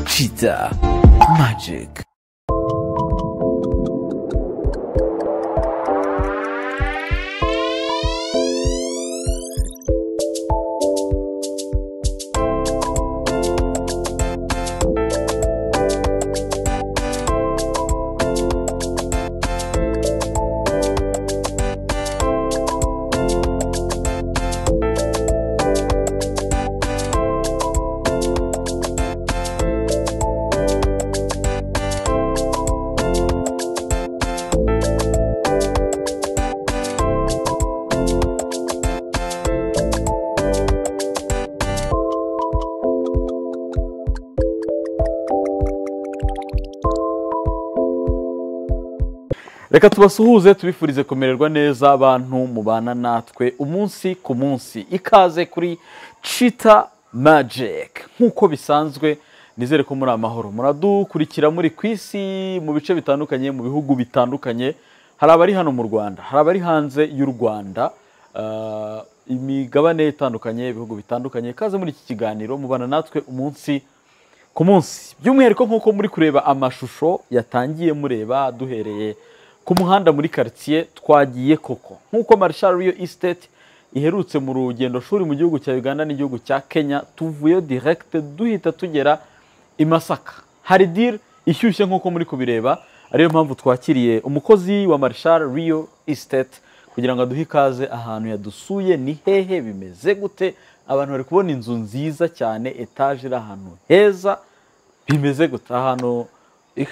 Cheetah Magic. reka tubasuhuze tubifurize kumererwa neza abantu mubana natwe umunsi ku munsi ikaze kuri cita magike nk'uko bisanzwe nizere ko muri amahoro muradukurikira muri ku isi mu bice bitandukanye mu bihugu bitandukanye hari abari hano mu rwanda hari abari hanze y'u rwanda ah, imigabane itandukanye ibihugu bitandukanye ikaze muri iki kiganiro mubana natwe umunsi ku munsi by'umwihariko nk'uko muri kureba amashusho yatangiye mureba duhereye ku muhanda muri karitsiye twagiye koko nk'uko marshal riyo isiteti iherutse mu rugendo shuri mu gihugu cya uganda n'igihugu cya kenya tuvuyeyo direkite duhita tugera i masaka hari diri ishyushye nk'uko muri kubireba ariyo mpamvu twakiriye umukozi wa marshal riyo isiteti kugira ngo aduhe ikaze ahantu yadusuye ni hehe bimeze gute abantu bari kubona inzu nziza cyane etaje iri ahantu heza bimeze gute ahantu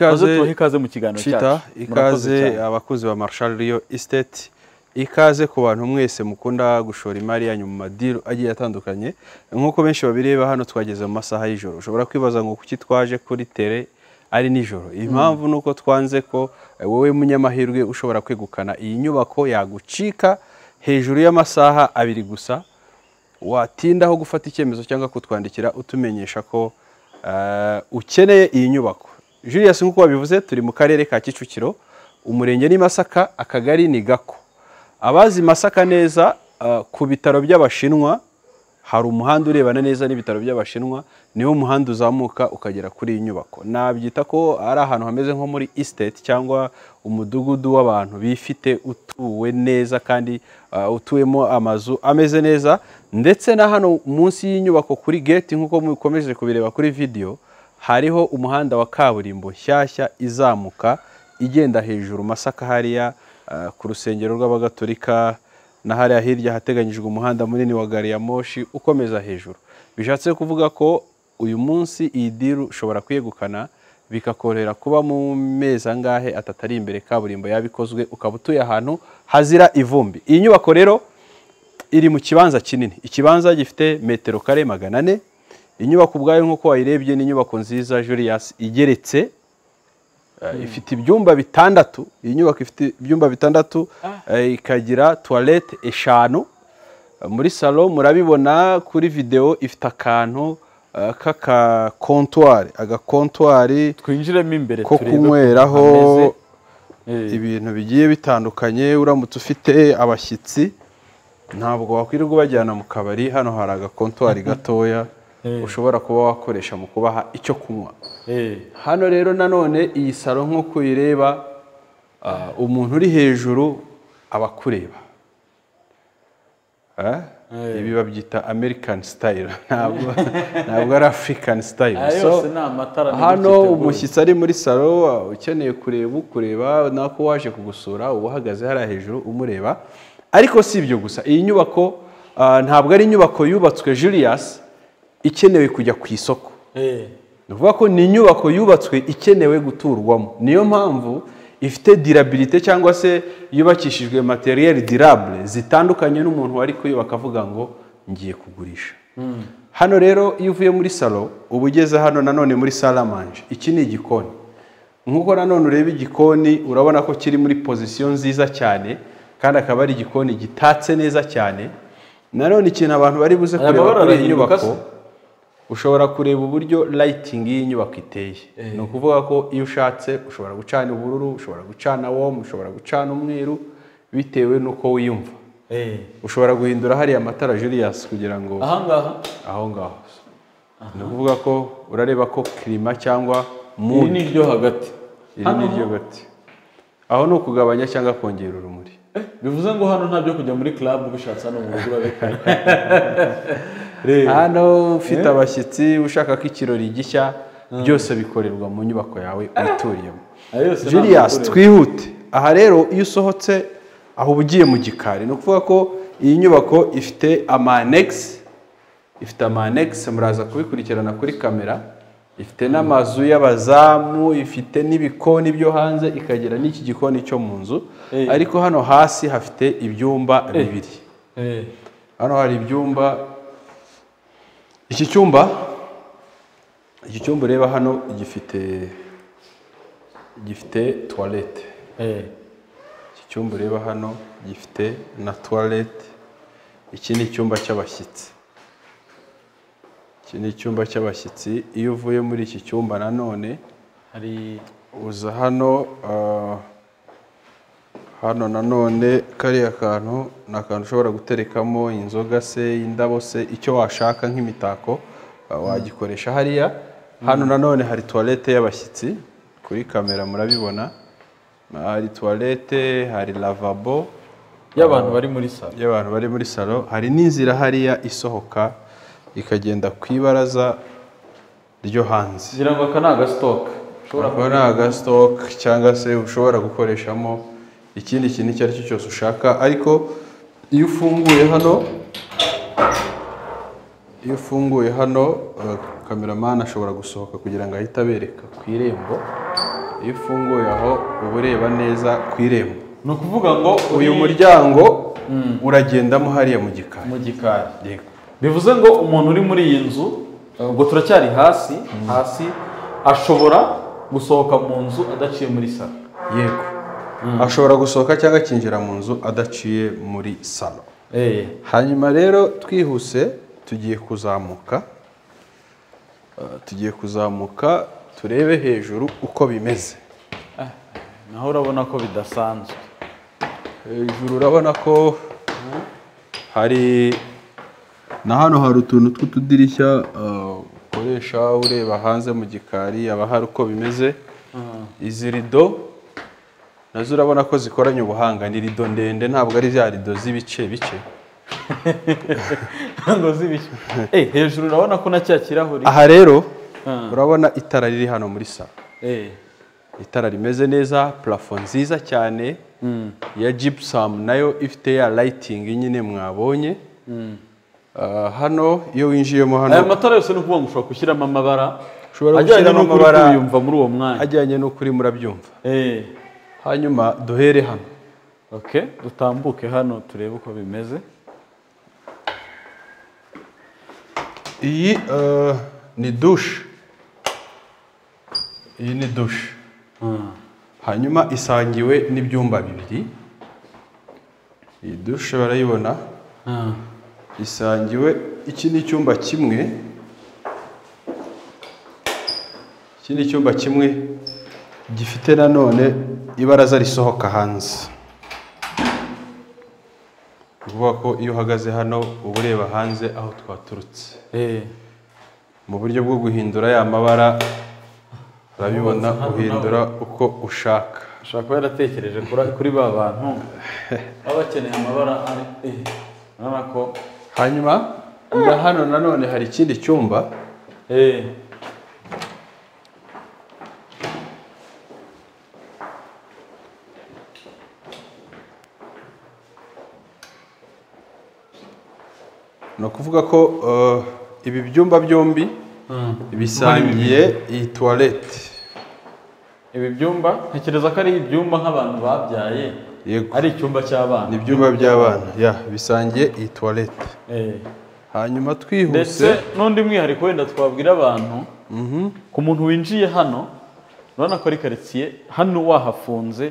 maze tubahe ikaze mu kiganiro Chita, cyacu Murakoze ikaze cyane. abakozi ba Marshal Rio Estate ikaze ku bantu mwese mukunda gushora imari yanyu mu madiru agiye atandukanye nk'uko benshi babireba hano twageze mu masaha y'ijoro ushobora kwibaza ngo kuki twaje kuri tere ari nijoro impamvu ni uko twanze ko eh, wowe munyamahirwe ushobora kwegukana iyi nyubako yagucika hejuru y'amasaha abiri gusa watindaho gufata icyemezo cyangwa kutwandikira utumenyesha ko eh, ukeneye iyi nyubako julius nk'uko wabivuze turi mu karere ka kicukiro umurenge ni masaka akagari ni gako abazi masaka neza eh, ku bitaro by'abashinwa hari umuhanda urebana neza n'ibitaro by'abashinwa niwo muhanda uzamuka ukagera kuri iyi nyubako nabyita ko ari ahantu hameze nko muri estate cyangwa umudugudu w'abantu bifite utuwe neza kandi uh, utuwemo amazu ameze neza ndetse na hano munsi y'inyubako kuri gate nk'uko mukomeje kubireba kuri video hariho umuhanda wa kaburimbo nshyashya izamuka igenda hejuru masaka hariya uh, ku rusengero rw'abagatolika na hariya hirya hateganyijwe umuhanda munini wa gari ya moshi ukomeza hejuru bishatse kuvuga ko uyu munsi iyi diru ushobora kuyegukana bikakorohera kuba mu mezi angahe atatu ari imbere kaburimbo yabikozwe ukaba utuye ahantu hazira ivumbi iyi nyubako rero iri mu kibanza kinini ikibanza gifite metero kare magana ane inyubako ubwayo nk'uko wayirebye ni inyubako nziza Julius igeretse Eh, ifite ibyumba bitandatu iyi nyubako ifite ibyumba bitandatu eh, ikagira tuwarete eshanu Eh, muri salo murabibona kuri videwo ifite akantu eh, k'akakontwari agakontwari twinjiremo imbere ko turebe uko kunyweraho hameze. Eh, ibintu bigiye bitandukanye uramutse ufite abashyitsi ntabwo wakwirirwa ubajyana mu kabari hano hari agakontwari gatoya ushobora kuba wakoresha mu kubaha icyo kunywa eh. hano rero nanone iyi salo nk'uko uyireba ah, umuntu uri hejuru aba akureba Ah, ibi babyita american style ntabwo ntabwo ari african style Aya So, yose ni amatara nibyo hano twiteguye. umushyitsi ari muri salo uh, ukeneye kureba ukureba nako waje kugusura uba uhagaze hariya hejuru umureba ariko si ibyo gusa iyi nyubako ah, ntabwo ari inyubako yubatswe Julius ikenewe kujya ku isoko Eh, ni ukuvuga ko ni inyubako yubatswe ikenewe guturwamo niyo mpamvu ifite dirabirite cyangwa se yubakishijwe materiyeri dirabure zitandukanye n'umuntu wari kuyubaka avuga ngo ngiye kugurisha hano rero iyo uvuye muri salo uba ugeze hano nanone muri salamanje iki ni igikoni nk'uko nanone ureba igikoni urabona ko kiri muri pozisiyo nziza cyane kandi akaba ari igikoni gitatse neza cyane nanone ikintu abantu bari buze Aya kureba mabara kuri iyi arahinduka nyubako se? ushobora kureba uburyo layitingi y'inyubako iteye ni ukuvuga ko iyo ushatse ushobora gucana ubururu ushobora gucana womu ushobora gucana umweru bitewe n'uko wiyumva eh. ushobora guhindura hariya amatara Julius kugira ngo ahangaha aho ngaho ni ukuvuga ko urareba ko kirima cyangwa iri mudi ni iryo hagati iri hano ni iryo ho- gati aho ni ukugabanya cyangwa kongera urumuri bivuze ngo hano nta byo kujya muri club ubishatse hano mu rugo urabikora rero hano ufite abashyitsi ushaka ko ikirori gishya byose bikorerwa mu nyubako yawe utuyemo ayo yose nta Julius matorero. twihute aha rero iyo usohotse aho uba ugiye mu gikari ni ukuvuga ko iyi nyubako ifite amanegisi ifite amanegisi muraza kubikurikirana kuri kamera ifite n'amazu y'abazamu ifite n'ibikoni byo hanze ikagira n'iki gikoni cyo mu nzu Eh. ariko hano hasi hafite ibyumba bibiri Eh, hano hari ibyumba iki cyumba iki cyumba ureba hano gifite gifite tuwarete eh. iki cyumba ureba hano gifite na tuwarete iki ni icyumba cy'abashyitsi iki ni icyumba cy'abashyitsi iyo uvuye muri iki cyumba nanone hari uza hano ah, hano nanone kariya kantu ni akantu ushobora guterekamo inzoga se indabo se icyo washaka nk'imitako ah, wagikoresha hariya hano nanone hari tuwarete y'abashyitsi kuri kamera murabibona hari tuwarete hari lavabo y'abantu bari muri salo y'abantu bari muri salo hari n'inzira hariya isohoka ikagenda ku ibaraza ryo hanze ngira ngo aka ni agasitoke ushobora kuba ari agasitoke cyangwa se ushobora gukoreshamo ikindi kintu icyo ari cyo cyose ushaka ariko iyo ufunguye hano iyo ufunguye hano eh, kameramani ashobora gusohoka kugira ngo ahite abereka ku irembo iyo ufunguye aho uba ureba neza ku irembo ni ukuvuga ngo uri uyu muryango uragendamo hariya mu gikari mu gikari bivuze ngo umuntu uri muri iyi nzu ubwo turacyari hasi hasi ashobora gusohoka mu nzu adaciye muri salo yego ashobora gusohoka cyangwa akinjira mu nzu adaciye muri salo hanyuma rero twihuse tugiye kuzamuka Uh, tugiye kuzamuka turebe hejuru uko bimeze naho urabona ko bidasanzwe hejuru urabona ko hari na hano hari utuntu tw'utudirishya uh, ukoresha ureba hanze mu gikari haba hari uko bimeze izi rido nazo urabona ko zikoranye ubuhanga ni rido ndende ntabwo ari za rido z'ibice bice ngo zibishye Eh, hejuru urabona ko na cya kirahuri aha rero Ah. urabona itara riri hano muri salo Eh, itara rimeze neza parafo nziza cyane ya jipusamu nayo ifite ya layitingi nyine mwabonye Ah, hano iyo winjiyemo aya hano matara yose ni ukuvuga ngo ushobora gushyiramo amabara Ushobora ajyanye gushyiramo n'ukuri amabara- kuyumva muri uwo mwanya ajyanye n'ukuri murabyumva Eh, hanyuma duhere hano okay dutambuke hano turebe uko bimeze iyi ah, ni dushe iyi ni dushe hanyuma isangiwe n'ibyumba bibiri iyi dushe barayibona isangiwe iki ni icyumba kimwe iki ni icyumba kimwe gifite nanone ibaraza risohoka hanze ni ukuvuga ko iyo uhagaze hano uba ureba hanze aho twaturutse Eh, mu buryo bwo guhindura ya mabara urabibona uhindura uko ushaka ashobora kuba yaratekereje kuri- kuri ba bantu baba bakeneye amabara ari- eh, urabona ko hanyuma na hano nanone hari ikindi cyumba Eh, ni ukuvuga ko eh, ibi byumba byombi bisangiye iyi tuwarete ibi byumba ntekereza ko ari ibyumba nk'abantu babyaye Yego. ari icyumba cy'abana ni ibyumba by'abana ya bisangiye iyi tuwarete Eh, hanyuma ndetse twihuse n'undi mwihariko wenda twabwira abantu ku muntu winjiye hano urabona ko ari karitsiye hano wahafunze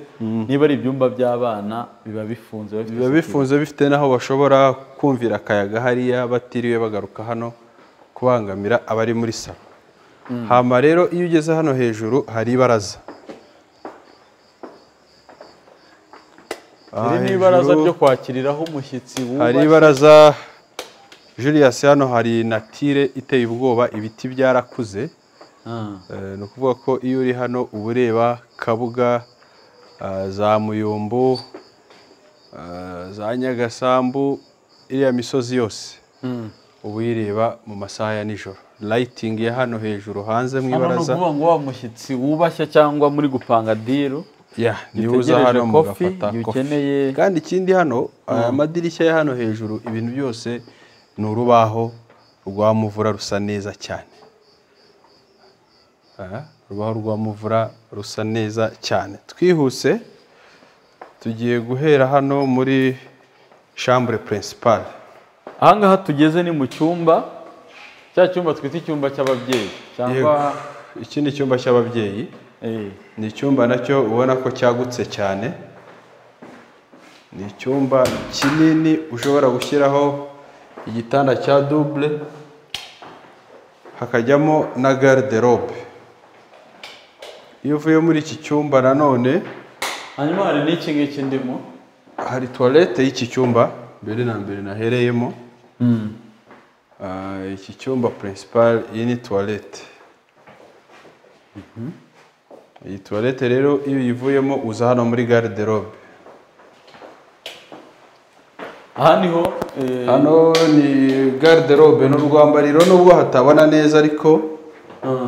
niba ari ibyumba by'abana biba bifunze bafite biba bifunze bifite n'aho bashobora kumvira akayaga hariya batiriwe bagaruka hano kubangamira abari muri salo hama rero iyo ugeze hano hejuru hari ibaraza iri Aha ni ibaraza hejuru ryo kwakiriraho umushyitsi hari wubashye ibaraza Julius hano hari natire iteye ubwoba ibiti byarakuze Eh, ni ukuvuga ko iyo uri hano uba ureba kabuga ah, za muyumbu ah, za nyagasambu iriya misozi yose uba uyireba mu masaha ya nijoro layitingi ya hano hejuru hanze hano mu ni ibaraza ukuvuga ngo wa mushyitsi wubashya cyangwa muri gupanga diru ya niba uza gitegereje hano kofi mugafata igihe kofi. ukeneye kandi ikindi hano aya madirishya ya hano hejuru ibintu byose ni urubaho rwa muvura rusa neza cyane Aha, urubaho rwa muvura rusa neza cyane twihuse tugiye guhera hano muri shambure purinsipale ahangaha tugeze ni mu cyumba cya cyumba twita icyumba cy'ababyeyi cyangwa iki ni icyumba cy'ababyeyi Eh, ni icyumba nacyo ubona ko cyagutse cyane ni icyumba kinini ushobora gushyiraho igitanda cya dubule hakajyamo na garderobe iyo uvuye muri iki cyumba nanone hanyuma hari n'iki ngiki ndimo hari tuwarete y'iki cyumba mbere na mbere nahereyemo Ah, iki cyumba purinsipari iyi ni tuwarete iyi tuwarete rero iyo uyivuyemo uza hano muri garderobe aha niho eh, hano ni garderobe ni urwambariro nubwo hatabona neza ariko ah,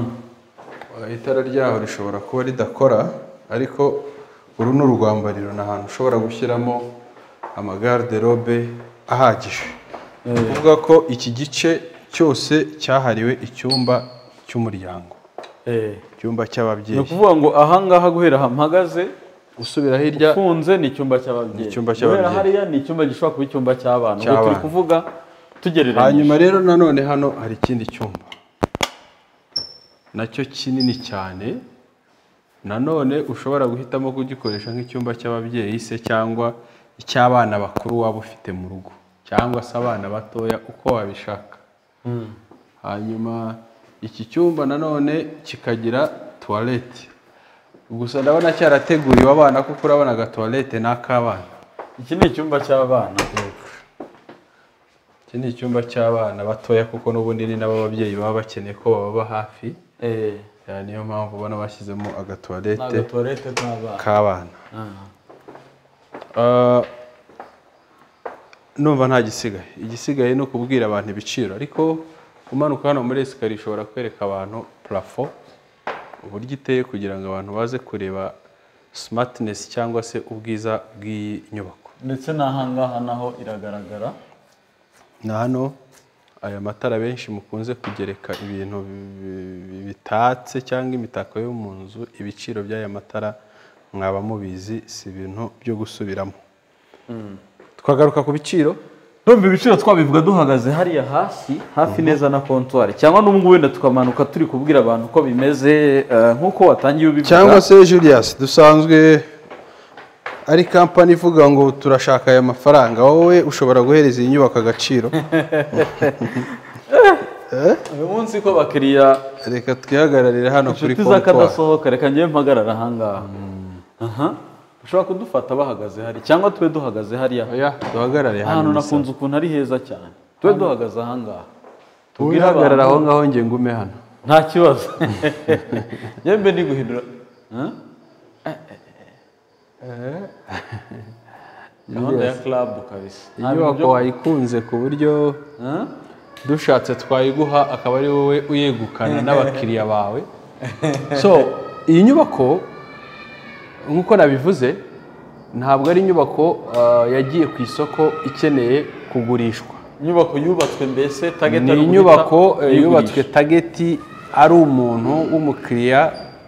itara ryaho rishobora kuba ridakora ariko uru ni urwambariro ni ahantu ushobora gushyiramo amagarderobe ahagije ni ukuvuga ko iki gice cyose cyahariwe icyumba cy'umuryango eh. icyumba ni cy'ababyeyi ukuvuga ngo ahangaha guhera aha mpagaze usubira hirya ufunze ni icyumba cy'ababyeyi Ni icyumba Guhera cy'ababyeyi. hariya ni icyumba gishobora kuba icyumba cy'abana ubwo turi Cy'abana. kuvuga tugereranyije hanyuma rero nanone hano hari ikindi cyumba nacyo kinini cyane nanone ushobora guhitamo kugikoresha nk'icyumba cy'ababyeyi se cyangwa icy'abana bakuru waba ufite mu rugo cyangwa se abana batoya uko wabishaka hanyuma iki cyumba nanone kikagira tuwarete gusa ndabona cyarateguriwe abana kuko urabona agatuwarete ni ak'abana iki ni icyumba cy'abana iki ni icyumba cy'abana batoya kuko n'ubundi ni nabo ababyeyi baba bakeneye ko bababa hafi eh, Eh, niyo mpamvu ubona bashyizemo ni agatuwarete agatuwarete k'abana k'abana Ah. Ah, numva nta gisigaye igisigaye ni ukubwira abantu ibiciro ariko umanuka hano muri esikariye ushobora kwereka abantu parafo uburyo iteye kugira ngo abantu baze kureba simatinesi cyangwa se ubwiza bw'iyi nyubako ndetse n'ahangaha naho iragaragara ni hano aya matara benshi mukunze kugereka ibintu bi- bi- bitatse cyangwa imitako yo mu nzu ibiciro by'aya matara mwaba mubizi si ibintu byo gusubiramo twagaruka ku biciro Ndumva ibiciro twabivuga duhagaze hariya hasi hafi neza na kontwari cyangwa n'ubwo wenda tukamanuka turi kubwira abantu uko bimeze eh, nk'uko watangiye ubivuga cyangwa se Julius dusanzwe ari kampani ivuga ngo turashaka aya mafaranga wowe ushobora guhereza iyi nyubako agaciro uyu munsi ko bakiriya reka twihagararire hano kuri inshuti kontwari z'akadasohoka reka njyewe mpagarara ahangaha aha ushobora kudufata bahagaze hari cyangwa tube duhagaze hariya oya duhagarare ahantu hano ni sawa. nakunze ukuntu ari heza cyane tube duhagaze ahangaha Wowe tubwire hagarara abantu aho ngaho njye ngume hano nta kibazo yembe ni guhindura Huh? gahunda ya club kabisa Nta bintu inyubako byo- wayikunze ku buryo Huh? dushatse twayiguha akaba ari wowe uyegukana n'abakiriya bawe so iyi nyubako nk'uko nabivuze ntabwo ari inyubako ah, yagiye ku isoko ikeneye kugurishwa inyubako yubatswe mbese target ni ari uguhita inyubako eh, uyigurisha. yubatswe tageti ari umuntu w'umukiriya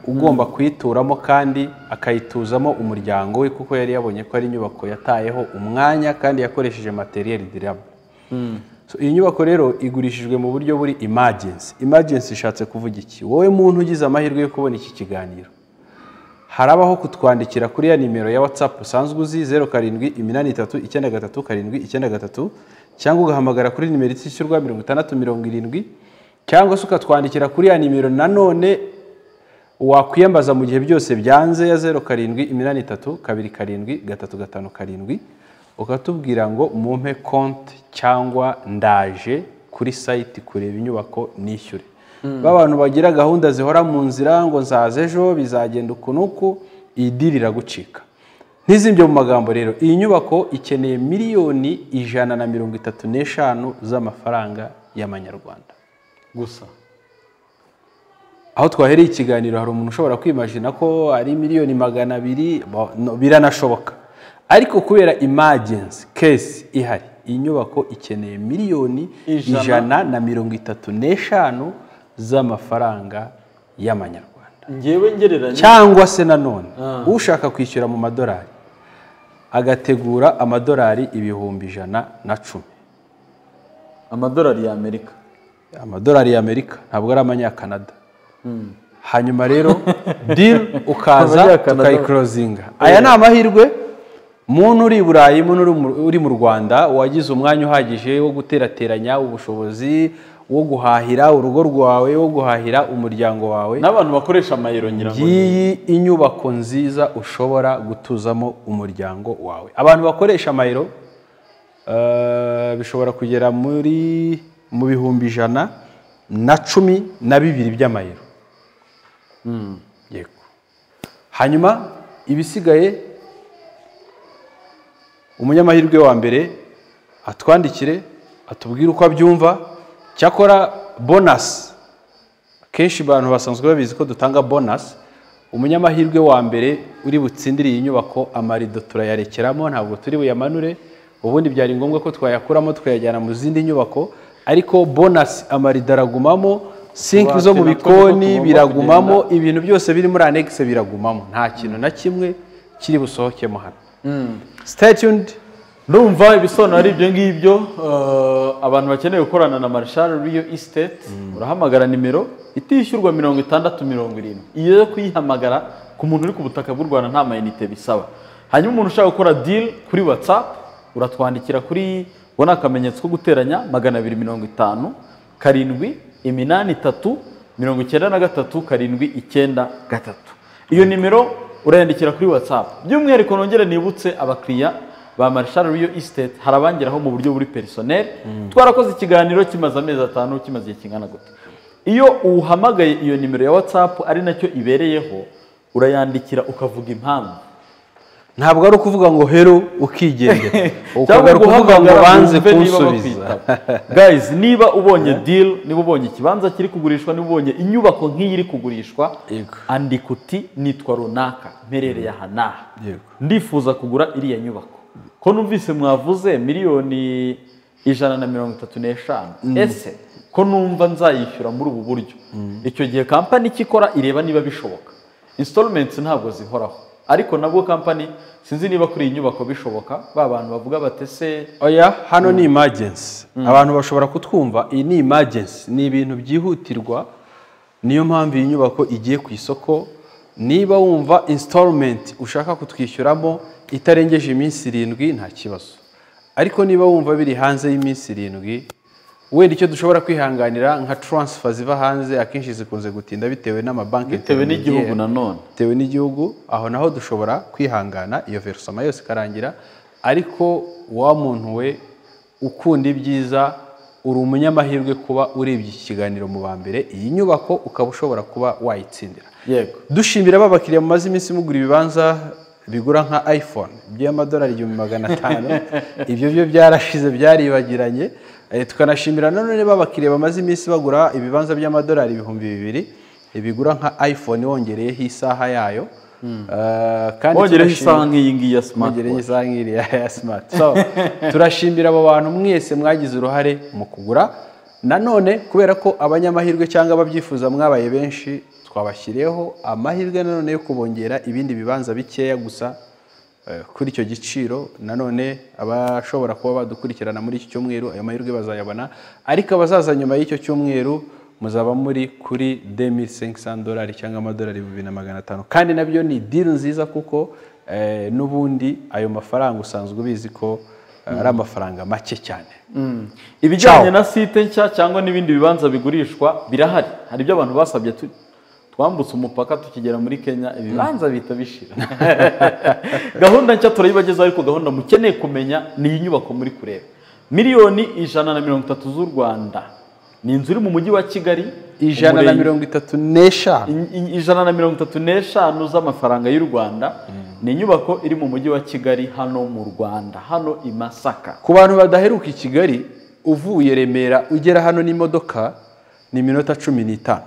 ugomba kuyituramo kandi akayituzamo umuryango we kuko yari yabonye ko ari inyubako yatayeho umwanya kandi yakoresheje materiyeri dirama So, iyi nyubako rero igurishijwe mu buryo buri imajensi imajensi ishatse kuvuga iki wowe muntu ugize amahirwe yo kubona iki kiganiro harabaho kutwandikira kuri ya nimero ya watsapu usanzwe uzi zeru karindwi iminani itatu icyenda gatatu karindwi icyenda gatatu cyangwa ugahamagara kuri nimero itishyurwa mirongo itandatu mirongo irindwi cyangwa se ukatwandikira kuri ya nimero nanone wakwiyambaza mu gihe byose byanze ya zeru karindwi iminani itatu kabiri karindwi gatatu gatanu karindwi ukatubwira ngo mumpe konti cyangwa ndaje kuri sayiti kureba inyubako nishyure ba bantu bagira gahunda zihora mu nzira ngo nzaza ejo bizagenda uku n'uku iyi diri iragucika ntizimbye mu magambo rero iyi nyubako ikeneye miliyoni ijana na mirongo itatu n'eshanu z'amafaranga y'amanyarwanda gusa aho twahereye ikiganiro hari umuntu ushobora kwimajina ko ari miliyoni magana abiri bo- no, biranashoboka ariko kubera imagensi kesi ihari iyi nyubako ikeneye miliyoni Ijana. ijana na mirongo itatu n'eshanu z'amafaranga y'amanyarwanda ngewe ngereranya cyangwa se nanone ushaka kwishyura mu madolari agategura amadolari ibihumbi ijana na cumi amadolari y'amerika amadolari y'amerika ntabwo ari abanyakanada hanyuma rero diri ukaza Abanyakanada. tukayikorozinga aya ni amahirwe muntu uri i burayi muntu uri mu- uri mu rwanda wagize umwanya uhagije wo guterateranya ubushobozi wo guhahira urugo rwawe wo guhahira umuryango wawe n'abantu bakoresha amayero nyirango ngiyi inyubako nziza ushobora gutuzamo umuryango wawe abantu bakoresha amayero eh, bishobora kugera muri mu bihumbi ijana na cumi na bibiri by'amayero yego hanyuma ibisigaye umunyamahirwe wa mbere atwandikire atubwire uko abyumva cyakora bonasi kenshi abantu basanzwe babizi ko dutanga bonasi umunyamahirwe wa mbere uri butsindire iyi nyubako amarido turayarekeramo ntabwo turi buyamanure ubundi byari ngombwa ko twayakuramo tukayajyana mu zindi nyubako ariko bonasi amarido aragumamo sinki Utubati zo mu natwo niko bikoni tugomba biragumamo ibintu byose biri muri anegisi biragumamo nta kintu na kimwe kiri busohokemo hano stay tuned numva ibisobanuro ari ibyo ngibyo eh, abantu bakeneye gukorana na marshal riyo estate urahamagara nimero itishyurwa mirongo itandatu mirongo irindwi iyo yo kuyihamagara ku muntu uri ku butaka bw'u rwanda nta mayinite bisaba hanyuma umuntu ushaka gukora deal kuri whatsapp uratwandikira kuri ubu ni akamenyetso ko guteranya magana abiri mirongo itanu karindwi iminani itatu mirongo icyenda na gatatu karindwi icyenda gatatu iyo nimero urayandikira kuri whatsapp by'umwihariko nongere nibutse abakiriya ba marshal riyo estate hari abangeraho mu buryo buri perisoneri twarakoze ikiganiro kimaze amezi atanu kimaze igihe kingana gute iyo uhamagaye iyo nimero ya whatsapp ari nacyo ibereyeho urayandikira ukavuga impamvu ntabwo ari ukuvuga ngo hero ukigendera ukaba cyangwa ari ukuvuga ngo guhamagara banze wumve niba kunsubiza bakwitaba. guys niba ubonye deal niba ubonye ikibanza kiri kugurishwa niba ubonye inyubako nk'iyi iri kugurishwa Yego. andika uti nitwa runaka mperereye aha n'aha Yego. ndifuza kugura iriya nyubako ko numvise mwavuze miliyoni ijana na mirongo itatu n'eshanu ese ko numva nzayishyura muri ubu buryo icyo gihe kampani icyo ikora ireba niba bishoboka installments ntabwo zihoraho ariko nabwo kampani sinzi niba kuri iyi nyubako bishoboka ba bantu bavuga bati ese oya hano ni imagensi abantu bashobora kutwumva iyi ni imagensi ni ibintu byihutirwa niyo mpamvu iyi nyubako igiye ku isoko niba wumva installment ushaka kutwishyuramo itarengeje iminsi irindwi nta kibazo ariko niba wumva biri hanze y'iminsi irindwi wenda icyo dushobora kwihanganira nka transfer ziva hanze akenshi zikunze gutinda bitewe n'amabanki bitewe n'igihugu nanone bitewe n'igihugu aho naho dushobora kwihangana iyo verusoma yose ikarangira ariko wa muntu we ukunda ibyiza uri umunyamahirwe kuba urebye iki kiganiro mu ba mbere iyi nyubako ukaba ushobora kuba wayitsindira yego dushimira ba bakiriya mumaze iminsi mugura ibibanza bigura nka iphone by'amadolari igihumbi magana atanu ibyo byo byarashize byaribagiranye Eh, tukanashimira nanone ba bakiriya bamaze iminsi bagura ibibanza by'amadolari ibihumbi bibiri bigura nka iphone wongereyeho isaha yayo Eh, kandi bongereho turashimira- isaha nk'iyi ngiyi ya mwongereye smartwatch isaha nk'iriya ya simati so turashimira abo bantu mwese mwagize uruhare mu kugura nanone kubera ko abanyamahirwe cyangwa ababyifuza mwabaye benshi twabashyiriyeho amahirwe nanone yo kubongera ibindi bibanza bikeya gusa eh, kuri icyo giciro nanone abashobora kuba badukurikirana muri iki cyumweru ayo mahirwe bazayabona ariko abazaza nyuma y'icyo cyumweru muzaba muri kuri demi dolari cyangwa amadolari ibihumbi na magana atanu kandi nabyo ni diri nziza kuko eh, n'ubundi ayo mafaranga usanzwe ubizi ko eh, ari amafaranga make cyane ibijyanye na site nshya cyangwa n'ibindi bibanza bigurishwa birahari hari ibyo abantu basabye tu- twambutse umupaka tukigera muri kenya ibibanza bihita bishira gahunda nshya turayibagezaho ariko gahunda mukeneye kumenya ni iyi nyubako muri kureba miliyoni ijana na mirongo itatu z'u rwanda ni inzu iri mu mujyi wa kigali ijana na umurenge- mirongo itatu n'eshanu I- ijana na mirongo itatu n'eshanu z'amafaranga y'u rwanda ni inyubako iri mu mujyi wa kigali hano mu rwanda hano i masaka ku bantu badaheruka i kigali uvuye remera ugera hano n'imodoka ni iminota cumi n'itanu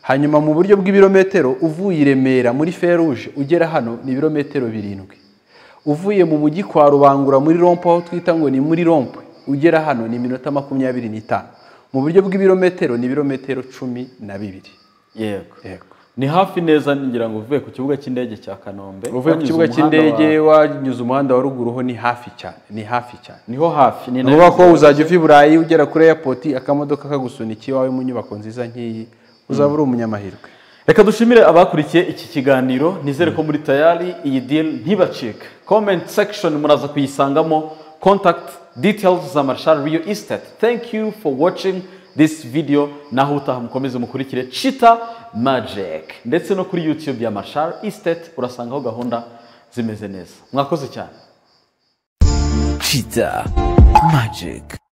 hanyuma mu buryo bw'ibirometero uvuye i remera muri feruje ugera hano ni ibirometero birindwi uvuye mu mujyi kwa rubangura muri rompo aho twita ngo ni muri rompo ugera hano ni iminota makumyabiri n'itanu mu buryo bw'ibirometero ni ibirometero cumi na bibiri yego yego ni hafi neza ngira ngo uvuye ku kibuga cy'indege cya kanombe uvuye ku wanyuze kibuga umuhanda cy'indege wa- wanyuze umuhanda wa ruguru ho ni hafi cyane ni hafi cyane niho hafi ni ni nayo ukuvuga ko uzajya uva i burayi ugera kuri airport akamodoka kagusunika iwawe mu nyubako nziza nk'iyi uzaba uri umunyamahirwe reka dushimire abakurikiye iki kiganiro nizere ko muri tayari iyi deal ntibacika comment section muraza kuyisangamo contact details za marshal rio estate thank you for watching this video naho utaha mukomeze mukurikire chita magic ndetse no kuri youtube ya marshal estate urasangaho gahunda zimeze neza mwakoze cyane Cheetah Magic.